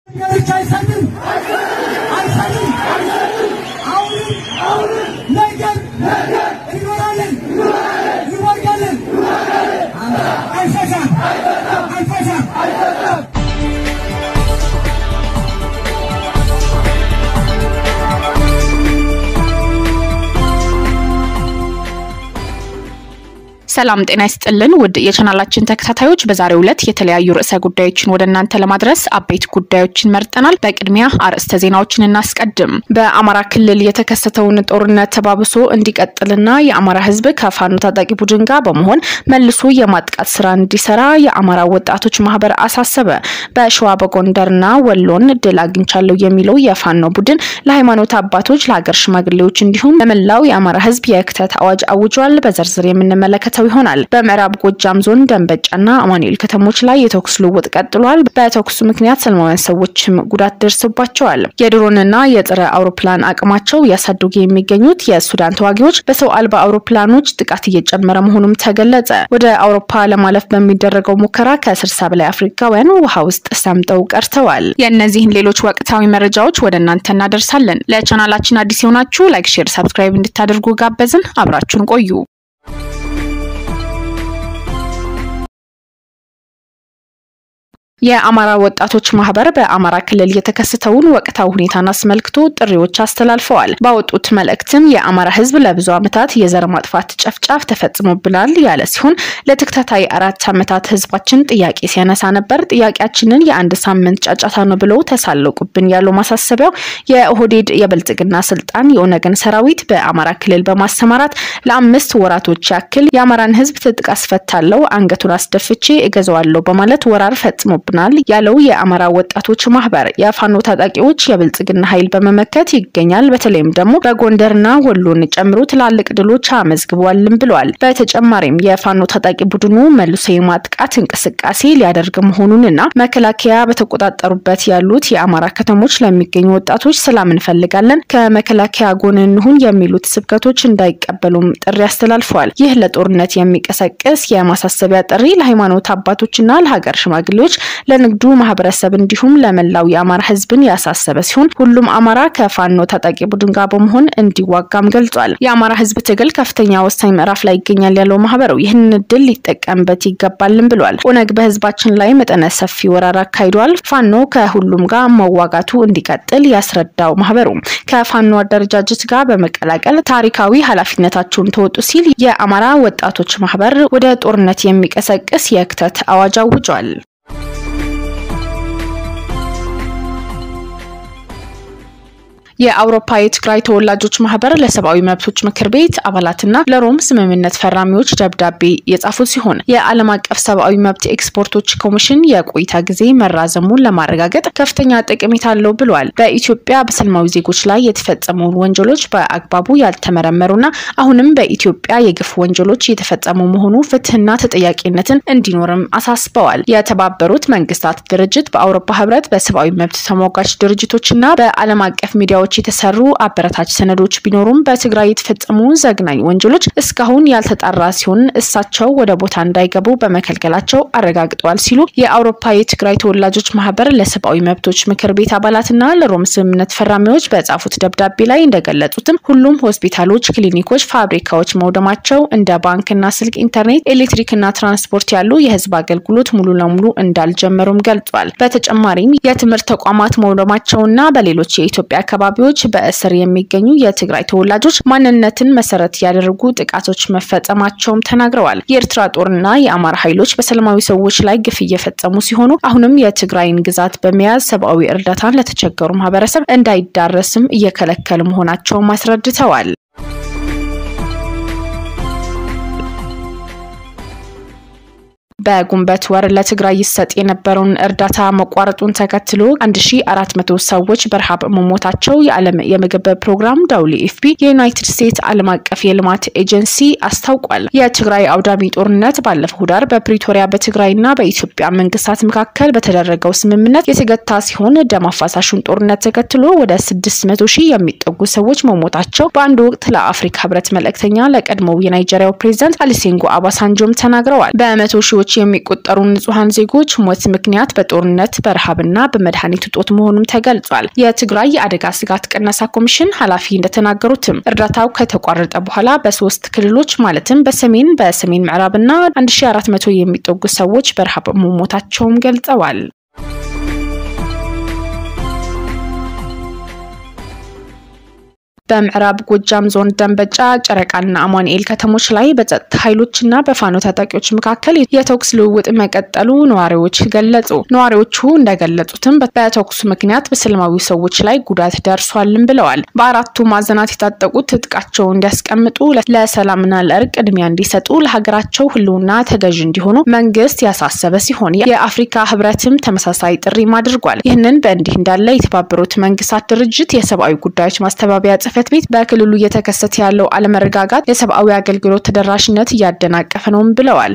ብቻ አይሰልም አይሰልም አሁንም ነገር እንኖራለን እንወርዳለን አይፈሳም አይፈሳም ሰላም ጤና ይስጥልን ውድ የቻናላችን ተከታታዮች፣ በዛሬው ዕለት የተለያዩ ርዕሰ ጉዳዮችን ወደ እናንተ ለማድረስ አበይት ጉዳዮችን መርጠናል። በቅድሚያ አርዕስተ ዜናዎችን እናስቀድም። በአማራ ክልል የተከሰተውን ጦርነት ተባብሶ እንዲቀጥልና የአማራ ሕዝብ ከፋኖ ታጣቂ ቡድን ጋር በመሆን መልሶ የማጥቃት ስራ እንዲሰራ የአማራ ወጣቶች ማህበር አሳሰበ። በሸዋ በጎንደርና ወሎን ድል አግኝቻለሁ የሚለው የፋኖ ቡድን ለሃይማኖት አባቶች፣ ለሀገር ሽማግሌዎች እንዲሁም ለመላው የአማራ ሕዝብ የክተት አዋጅ አውጇል። በዝርዝር የምንመለከተው ይሆናል። በምዕራብ ጎጃም ዞን ደንበጫና አማኑኤል ከተሞች ላይ የተኩስ ልውውጥ ቀጥሏል። በተኩሱ ምክንያት ሰላማውያን ሰዎችም ጉዳት ደርሶባቸዋል። የድሮንና የጥረ አውሮፕላን አቅማቸው እያሳደጉ የሚገኙት የሱዳን ተዋጊዎች በሰው አልባ አውሮፕላኖች ጥቃት እየጨመረ መሆኑም ተገለጸ። ወደ አውሮፓ ለማለፍ በሚደረገው ሙከራ ከስልሳ በላይ አፍሪካውያን ውሃ ውስጥ ሰምጠው ቀርተዋል። የእነዚህን ሌሎች ወቅታዊ መረጃዎች ወደ እናንተ እናደርሳለን። ለቻናላችን አዲስ የሆናችሁ ላይክ፣ ሼር፣ ሰብስክራይብ እንድታደርጉ ጋበዝን። አብራችሁን ቆዩ። የአማራ ወጣቶች ማህበር በአማራ ክልል የተከሰተውን ወቅታዊ ሁኔታን አስመልክቶ ጥሪዎች አስተላልፈዋል። ባወጡት መልእክትም የአማራ ሕዝብ ለብዙ ዓመታት የዘር ማጥፋት ጨፍጫፍ ተፈጽሞብናል ያለ ሲሆን ለተከታታይ አራት ዓመታት ሕዝባችን ጥያቄ ሲያነሳ ነበር። ጥያቄያችንን የአንድ ሳምንት ጫጫታ ነው ብለው ተሳለቁብን ያለው ማሳሰቢያው የኦህዴድ የብልጽግና ስልጣን የኦነግን ሰራዊት በአማራ ክልል በማሰማራት ለአምስት ወራቶች ያክል የአማራን ሕዝብ ትጥቅ አስፈታለው፣ አንገቱን አስደፍቼ እገዛዋለሁ በማለት ወራር ፈጽሞ ብናል ያለው የአማራ ወጣቶች ማህበር የፋኖ ታጣቂዎች የብልጽግና ኃይል በመመከት ይገኛል። በተለይም ደግሞ በጎንደርና ወሎን ጨምሮ ትላልቅ ድሎች አመዝግቧልም ብለዋል። በተጨማሪም የፋኖ ታጣቂ ቡድኑ መልሶ የማጥቃት እንቅስቃሴ ሊያደርግ መሆኑንና መከላከያ በተቆጣጠሩበት ያሉት የአማራ ከተሞች ለሚገኙ ወጣቶች ሰላም እንፈልጋለን፣ ከመከላከያ ጎን እንሁን የሚሉት ስብከቶች እንዳይቀበሉም ጥሪ አስተላልፈዋል። ይህ ለጦርነት የሚቀሰቅስ የማሳሰቢያ ጥሪ ለሃይማኖት አባቶችና ለሀገር ሽማግሌዎች ለንግዱ ማህበረሰብ እንዲሁም ለመላው የአማራ ህዝብን ያሳሰበ ሲሆን ሁሉም አማራ ከፋኖ ታጣቂ ቡድን ጋር በመሆን እንዲዋጋም ገልጿል። የአማራ ህዝብ ትግል ከፍተኛ ወሳኝ ምዕራፍ ላይ ይገኛል ያለው ማህበሩ ይህንን እድል ሊጠቀምበት ይገባልም ብሏል። ኦነግ በህዝባችን ላይ መጠነ ሰፊ ወረራ አካሂዷል። ፋኖ ከሁሉም ጋር መዋጋቱ እንዲቀጥል ያስረዳው ማህበሩ ከፋኖ አደረጃጀት ጋር በመቀላቀል ታሪካዊ ኃላፊነታቸውን ተወጡ ሲል የአማራ ወጣቶች ማህበር ወደ ጦርነት የሚቀሰቅስ የክተት አዋጅ አውጇል። የአውሮፓ የትግራይ ተወላጆች ማህበር ለሰብአዊ መብቶች ምክር ቤት አባላትና ለሮም ስምምነት ፈራሚዎች ደብዳቤ የጻፉ ሲሆን የዓለም አቀፍ ሰብአዊ መብት ኤክስፐርቶች ኮሚሽን የቆይታ ጊዜ መራዘሙን ለማረጋገጥ ከፍተኛ ጠቀሜታ አለው ብለዋል። በኢትዮጵያ በሰላማዊ ዜጎች ላይ የተፈጸሙ ወንጀሎች በአግባቡ ያልተመረመሩና አሁንም በኢትዮጵያ የግፍ ወንጀሎች የተፈጸሙ መሆኑ ፍትህና ተጠያቂነትን እንዲኖርም አሳስበዋል። የተባበሩት መንግስታት ድርጅት በአውሮፓ ህብረት በሰብአዊ መብት ተሟጋች ድርጅቶችና በዓለም አቀፍ ሚዲያዎች የተሰሩ አበረታች ሰነዶች ቢኖሩም በትግራይ የተፈጸሙ ዘግናኝ ወንጀሎች እስካሁን ያልተጣራ ሲሆን እሳቸው ወደ ቦታ እንዳይገቡ በመከልከላቸው አረጋግጠዋል ሲሉ የአውሮፓ የትግራይ ተወላጆች ማህበር ለሰብአዊ መብቶች ምክር ቤት አባላትና ለሮም ስምምነት ፈራሚዎች በጻፉት ደብዳቤ ላይ እንደገለጹትም ሁሉም ሆስፒታሎች፣ ክሊኒኮች፣ ፋብሪካዎች መውደማቸው እንደ ባንክና ስልክ፣ ኢንተርኔት፣ ኤሌክትሪክና ትራንስፖርት ያሉ የህዝብ አገልግሎት ሙሉ ለሙሉ እንዳልጀመሩም ገልጿል። በተጨማሪም የትምህርት ተቋማት መውደማቸውና በሌሎች የኢትዮጵያ አካባቢ ዎች በእስር የሚገኙ የትግራይ ተወላጆች ማንነትን መሰረት ያደረጉ ጥቃቶች መፈጸማቸውም ተናግረዋል። የኤርትራ ጦርና የአማራ ኃይሎች በሰላማዊ ሰዎች ላይ ግፍ እየፈጸሙ ሲሆኑ አሁንም የትግራይን ግዛት በመያዝ ሰብአዊ እርዳታን ለተቸገሩ ማህበረሰብ እንዳይዳረስም እየከለከሉ መሆናቸውም አስረድተዋል። በጉንበት ወር ለትግራይ ይሰጥ የነበረውን እርዳታ መቋረጡን ተከትሎ 1400 ሰዎች በረሃብ መሞታቸው የዓለም የምግብ ፕሮግራም ዳብሊ ኤፍፒ የዩናይትድ ስቴትስ ዓለም አቀፍ የልማት ኤጀንሲ አስታውቋል። የትግራይ አውዳሚ ጦርነት ባለፈው ዳር በፕሪቶሪያ በትግራይና በኢትዮጵያ መንግስታት መካከል በተደረገው ስምምነት የተገታ ሲሆን ደም አፋሳሹን ጦርነት ተከትሎ ወደ 600 ሺህ የሚጠጉ ሰዎች መሞታቸው በአንድ ወቅት ለአፍሪካ ህብረት መልእክተኛ ለቀድሞው የናይጄሪያው ፕሬዚዳንት አሊሴንጎ አባሳንጆም ተናግረዋል። በመቶ ሺዎች በሺዎች የሚቆጠሩ ንጹሐን ዜጎች ሞት ምክንያት በጦርነት በረሃብና በመድኃኒት እጦት መሆኑም ተገልጿል። የትግራይ የአደጋ ስጋት ቅነሳ ኮሚሽን ኃላፊ እንደተናገሩትም እርዳታው ከተቋረጠ በኋላ በሶስት ክልሎች ማለትም በሰሜን በሰሜን ምዕራብና 1400 የሚጠጉ ሰዎች በረሃብ መሞታቸውም ገልጸዋል። በምዕራብ ጎጃም ዞን ደንበጫ፣ ጨረቃና አማኑኤል ከተሞች ላይ በጸጥታ ኃይሎችና በፋኖ ታጣቂዎች መካከል የተኩስ ልውውጥ መቀጠሉ ነዋሪዎች ገለጹ። ነዋሪዎቹ እንደገለጹትም በተኩሱ ምክንያት በሰላማዊ ሰዎች ላይ ጉዳት ደርሷልም ብለዋል። በአራቱ ማዕዘናት የታጠቁት ትጥቃቸው እንዲያስቀምጡ፣ ለሰላምና ለእርቅ ቅድሚያ እንዲሰጡ፣ ለሀገራቸው ሕልውና ተገዥ እንዲሆኑ መንግስት ያሳሰበ ሲሆን የአፍሪካ ሕብረትም ተመሳሳይ ጥሪም አድርጓል። ይህንን በእንዲህ እንዳለ የተባበሩት መንግስታት ድርጅት የሰብአዊ ጉዳዮች ማስተባበያ ጽፈ ጽህፈት ቤት በክልሉ እየተከሰተ ያለው አለመረጋጋት የሰብአዊ አገልግሎት ተደራሽነት እያደናቀፈ ነውም ብለዋል።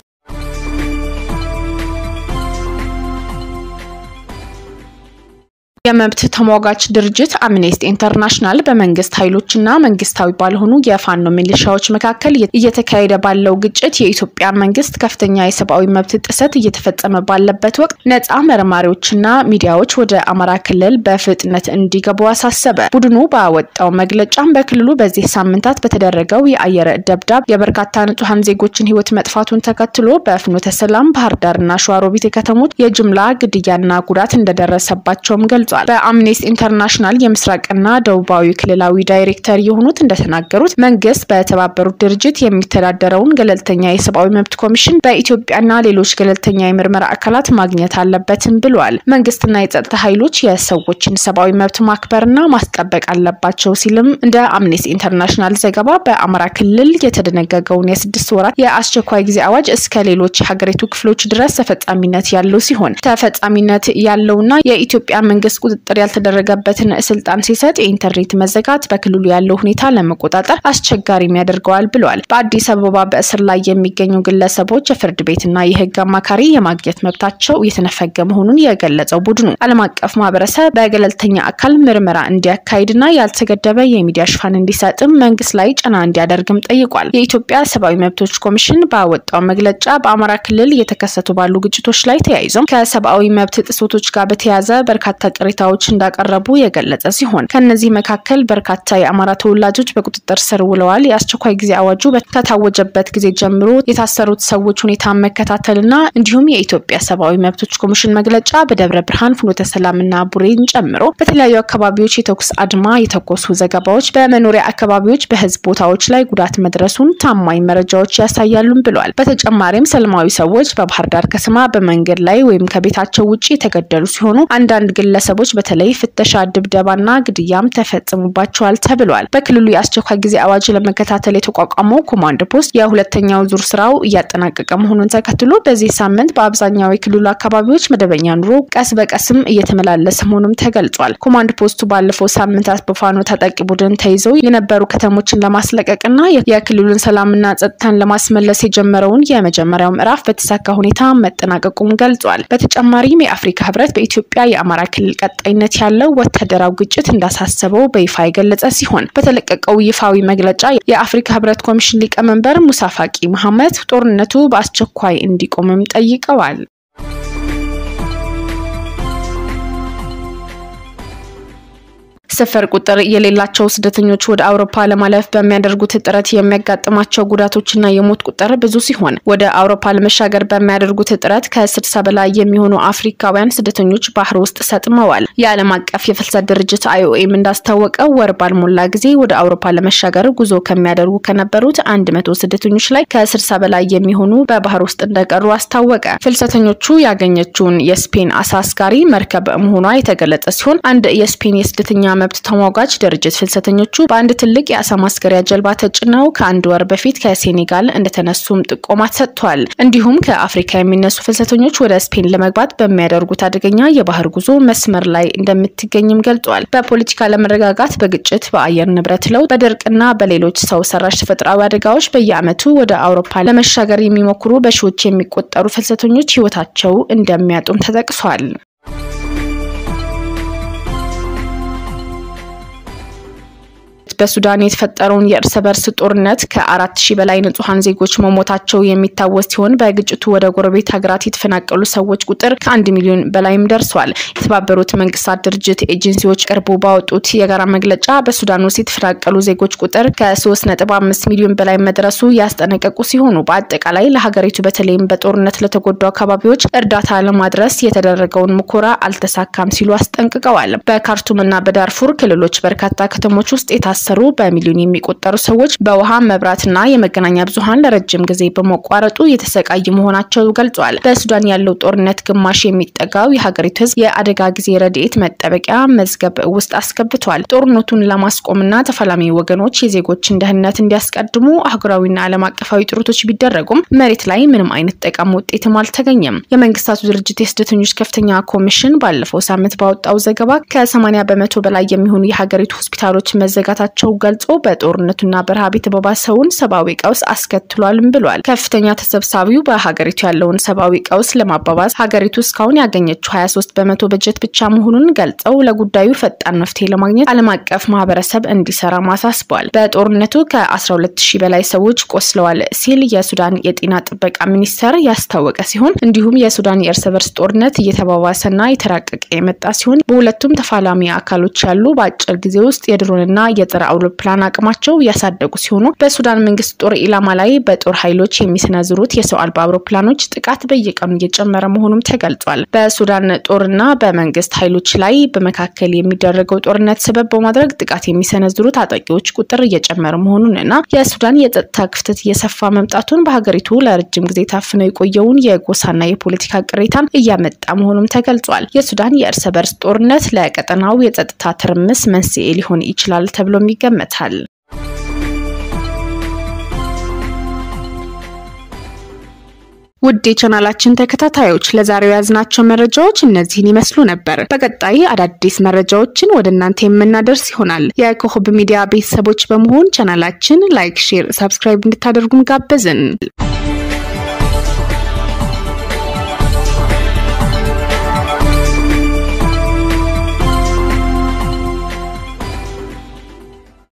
የመብት ተሟጋች ድርጅት አምኔስቲ ኢንተርናሽናል በመንግስት ኃይሎችና መንግስታዊ ባልሆኑ የፋኖ ሚሊሻዎች መካከል እየተካሄደ ባለው ግጭት የኢትዮጵያ መንግስት ከፍተኛ የሰብአዊ መብት ጥሰት እየተፈጸመ ባለበት ወቅት ነጻ መርማሪዎችና ሚዲያዎች ወደ አማራ ክልል በፍጥነት እንዲገቡ አሳሰበ። ቡድኑ ባወጣው መግለጫም በክልሉ በዚህ ሳምንታት በተደረገው የአየር ደብዳብ የበርካታ ንጹሐን ዜጎችን ህይወት መጥፋቱን ተከትሎ በፍኖተ ሰላም፣ ባህር ዳርና ሸዋሮቢት ከተሞች የጅምላ ግድያና ጉዳት እንደደረሰባቸውም ገልጿል። በአምኔስቲ ኢንተርናሽናል የምስራቅና ደቡባዊ ክልላዊ ዳይሬክተር የሆኑት እንደተናገሩት መንግስት በተባበሩት ድርጅት የሚተዳደረውን ገለልተኛ የሰብአዊ መብት ኮሚሽን በኢትዮጵያና ሌሎች ገለልተኛ የምርመራ አካላት ማግኘት አለበትም ብለዋል። መንግስትና የጸጥታ ኃይሎች የሰዎችን ሰብአዊ መብት ማክበርና ማስጠበቅ አለባቸው ሲልም እንደ አምኔስቲ ኢንተርናሽናል ዘገባ በአማራ ክልል የተደነገገውን የስድስት ወራት የአስቸኳይ ጊዜ አዋጅ እስከ ሌሎች የሀገሪቱ ክፍሎች ድረስ ተፈጻሚነት ያለው ሲሆን ተፈጻሚነት ያለውና የኢትዮጵያ መንግስት ቁጥጥር ያልተደረገበትን ስልጣን ሲሰጥ የኢንተርኔት መዘጋት በክልሉ ያለው ሁኔታ ለመቆጣጠር አስቸጋሪም ያደርገዋል ብለዋል። በአዲስ አበባ በእስር ላይ የሚገኙ ግለሰቦች የፍርድ ቤትና የህግ አማካሪ የማግኘት መብታቸው እየተነፈገ መሆኑን የገለጸው ቡድኑ ዓለም አቀፍ ማህበረሰብ በገለልተኛ አካል ምርመራ እንዲያካሂድና ያልተገደበ የሚዲያ ሽፋን እንዲሰጥም መንግስት ላይ ጫና እንዲያደርግም ጠይቋል። የኢትዮጵያ ሰብአዊ መብቶች ኮሚሽን ባወጣው መግለጫ በአማራ ክልል እየተከሰቱ ባሉ ግጭቶች ላይ ተያይዘው ከሰብአዊ መብት ጥሰቶች ጋር በተያያዘ በርካታ ቅሬታዎች እንዳቀረቡ የገለጸ ሲሆን ከእነዚህ መካከል በርካታ የአማራ ተወላጆች በቁጥጥር ስር ውለዋል። የአስቸኳይ ጊዜ አዋጁ ከታወጀበት ጊዜ ጀምሮ የታሰሩት ሰዎች ሁኔታ መከታተልና እንዲሁም የኢትዮጵያ ሰብአዊ መብቶች ኮሚሽን መግለጫ በደብረ ብርሃን፣ ፍኖተ ሰላምና ቡሬን ጨምሮ በተለያዩ አካባቢዎች የተኩስ አድማ የተኮሱ ዘገባዎች በመኖሪያ አካባቢዎች በህዝብ ቦታዎች ላይ ጉዳት መድረሱን ታማኝ መረጃዎች ያሳያሉም ብለዋል። በተጨማሪም ሰላማዊ ሰዎች በባህር ዳር ከተማ በመንገድ ላይ ወይም ከቤታቸው ውጭ የተገደሉ ሲሆኑ አንዳንድ ግለሰቦች በተለይ ፍተሻ፣ ድብደባና ግድያም ተፈጽሞባቸዋል ተብሏል። በክልሉ የአስቸኳይ ጊዜ አዋጅ ለመከታተል የተቋቋመው ኮማንድ ፖስት የሁለተኛው ዙር ስራው እያጠናቀቀ መሆኑን ተከትሎ በዚህ ሳምንት በአብዛኛው የክልሉ አካባቢዎች መደበኛ ኑሮ ቀስ በቀስም እየተመላለሰ መሆኑም ተገልጿል። ኮማንድ ፖስቱ ባለፈው ሳምንታት በፋኖ ታጣቂ ቡድን ተይዘው የነበሩ ከተሞችን ለማስለቀቅና የክልሉን ሰላምና ጸጥታን ለማስመለስ የጀመረውን የመጀመሪያው ምዕራፍ በተሳካ ሁኔታ መጠናቀቁም ገልጿል። በተጨማሪም የአፍሪካ ህብረት በኢትዮጵያ የአማራ ክልል ቀጣይነት ያለው ወታደራዊ ግጭት እንዳሳሰበው በይፋ የገለጸ ሲሆን በተለቀቀው ይፋዊ መግለጫ የአፍሪካ ህብረት ኮሚሽን ሊቀመንበር ሙሳ ፋቂ መሐመድ ጦርነቱ በአስቸኳይ እንዲቆምም ጠይቀዋል። ስፍር ቁጥር የሌላቸው ስደተኞች ወደ አውሮፓ ለማለፍ በሚያደርጉት ጥረት የሚያጋጥማቸው ጉዳቶችና የሞት ቁጥር ብዙ ሲሆን ወደ አውሮፓ ለመሻገር በሚያደርጉት ጥረት ከስድሳ በላይ የሚሆኑ አፍሪካውያን ስደተኞች ባህር ውስጥ ሰጥመዋል። የዓለም አቀፍ የፍልሰት ድርጅት አይኦኤም እንዳስታወቀው ወር ባልሞላ ጊዜ ወደ አውሮፓ ለመሻገር ጉዞ ከሚያደርጉ ከነበሩት አንድ መቶ ስደተኞች ላይ ከስድሳ በላይ የሚሆኑ በባህር ውስጥ እንደቀሩ አስታወቀ። ፍልሰተኞቹ ያገኘችውን የስፔን አሳ አስጋሪ መርከብ መሆኗ የተገለጸ ሲሆን አንድ የስፔን የስደተኛ መብት ተሟጋች ድርጅት ፍልሰተኞቹ በአንድ ትልቅ የአሳ ማስገሪያ ጀልባ ተጭነው ከአንድ ወር በፊት ከሴኔጋል እንደተነሱም ጥቆማ ሰጥቷል። እንዲሁም ከአፍሪካ የሚነሱ ፍልሰተኞች ወደ ስፔን ለመግባት በሚያደርጉት አደገኛ የባህር ጉዞ መስመር ላይ እንደምትገኝም ገልጿል። በፖለቲካ ለመረጋጋት፣ በግጭት፣ በአየር ንብረት ለውጥ፣ በድርቅና በሌሎች ሰው ሰራሽ ተፈጥሯዊ አደጋዎች በየዓመቱ ወደ አውሮፓ ለመሻገር የሚሞክሩ በሺዎች የሚቆጠሩ ፍልሰተኞች ሕይወታቸው እንደሚያጡም ተጠቅሷል። በሱዳን የተፈጠረውን የእርስ በርስ ጦርነት ከአራት ሺህ በላይ ንጹሐን ዜጎች መሞታቸው የሚታወስ ሲሆን በግጭቱ ወደ ጎረቤት ሀገራት የተፈናቀሉ ሰዎች ቁጥር ከአንድ ሚሊዮን በላይም ደርሷል። የተባበሩት መንግስታት ድርጅት ኤጀንሲዎች ቅርቡ ባወጡት የጋራ መግለጫ በሱዳን ውስጥ የተፈናቀሉ ዜጎች ቁጥር ከ3.5 ሚሊዮን በላይ መድረሱ ያስጠነቀቁ ሲሆኑ በአጠቃላይ ለሀገሪቱ በተለይም በጦርነት ለተጎዱ አካባቢዎች እርዳታ ለማድረስ የተደረገውን ሙከራ አልተሳካም ሲሉ አስጠንቅቀዋል። በካርቱምና በዳርፉር ክልሎች በርካታ ከተሞች ውስጥ የታሰሩ በሚሊዮን የሚቆጠሩ ሰዎች በውሃ መብራትና የመገናኛ ብዙኃን ለረጅም ጊዜ በመቋረጡ የተሰቃዩ መሆናቸው ገልጿል። በሱዳን ያለው ጦርነት ግማሽ የሚጠጋው የሀገሪቱ ህዝብ የአደጋ ጊዜ ረድኤት መጠበቂያ መዝገብ ውስጥ አስገብቷል። ጦርነቱን ለማስቆምና ተፋላሚ ወገኖች የዜጎችን ደህንነት እንዲያስቀድሙ አህጉራዊና ዓለም አቀፋዊ ጥረቶች ቢደረጉም መሬት ላይ ምንም አይነት ጠቃሚ ውጤትም አልተገኘም። የመንግስታቱ ድርጅት የስደተኞች ከፍተኛ ኮሚሽን ባለፈው ሳምንት ባወጣው ዘገባ ከ80 በመቶ በላይ የሚሆኑ የሀገሪቱ ሆስፒታሎች መዘጋታቸው ገልጾ በጦርነቱና በረሃብ የተባባሰውን ሰብአዊ ቀውስ አስከትሏልም ብሏል። ከፍተኛ ተሰብሳቢው በሀገሪቱ ያለውን ሰብአዊ ቀውስ ለማባባስ ሀገሪቱ እስካሁን ያገኘችው 23 በመቶ በጀት ብቻ መሆኑን ገልጸው ለጉዳዩ ፈጣን መፍትሄ ለማግኘት ዓለም አቀፍ ማህበረሰብ እንዲሰራ ማሳስቧል። በጦርነቱ ከ12 ሺህ በላይ ሰዎች ቆስለዋል ሲል የሱዳን የጤና ጥበቃ ሚኒስቴር ያስታወቀ ሲሆን እንዲሁም የሱዳን የእርስ በርስ ጦርነት እየተባባሰና የተራቀቀ የመጣ ሲሆን በሁለቱም ተፋላሚ አካሎች ያሉ በአጭር ጊዜ ውስጥ የድሮንና የጦር አውሮፕላን አቅማቸው ያሳደጉ ሲሆኑ በሱዳን መንግስት ጦር ኢላማ ላይ በጦር ኃይሎች የሚሰነዝሩት የሰው አልባ አውሮፕላኖች ጥቃት በየቀኑ እየጨመረ መሆኑም ተገልጿል። በሱዳን ጦርና በመንግስት ኃይሎች ላይ በመካከል የሚደረገው ጦርነት ሰበብ በማድረግ ጥቃት የሚሰነዝሩ ታጣቂዎች ቁጥር እየጨመረ መሆኑን እና የሱዳን የጸጥታ ክፍተት እየሰፋ መምጣቱን በሀገሪቱ ለረጅም ጊዜ ታፍነው የቆየውን የጎሳና የፖለቲካ ቅሬታን እያመጣ መሆኑም ተገልጿል። የሱዳን የእርስ በርስ ጦርነት ለቀጠናው የጸጥታ ትርምስ መንስኤ ሊሆን ይችላል ተብሎም ይገመታል። ውድ የቻናላችን ተከታታዮች ለዛሬው የያዝናቸው መረጃዎች እነዚህን ይመስሉ ነበር። በቀጣይ አዳዲስ መረጃዎችን ወደ እናንተ የምናደርስ ይሆናል። የኮከብ ሚዲያ ቤተሰቦች በመሆን ቻናላችን ላይክ፣ ሼር፣ ሰብስክራይብ እንድታደርጉን ጋበዝን።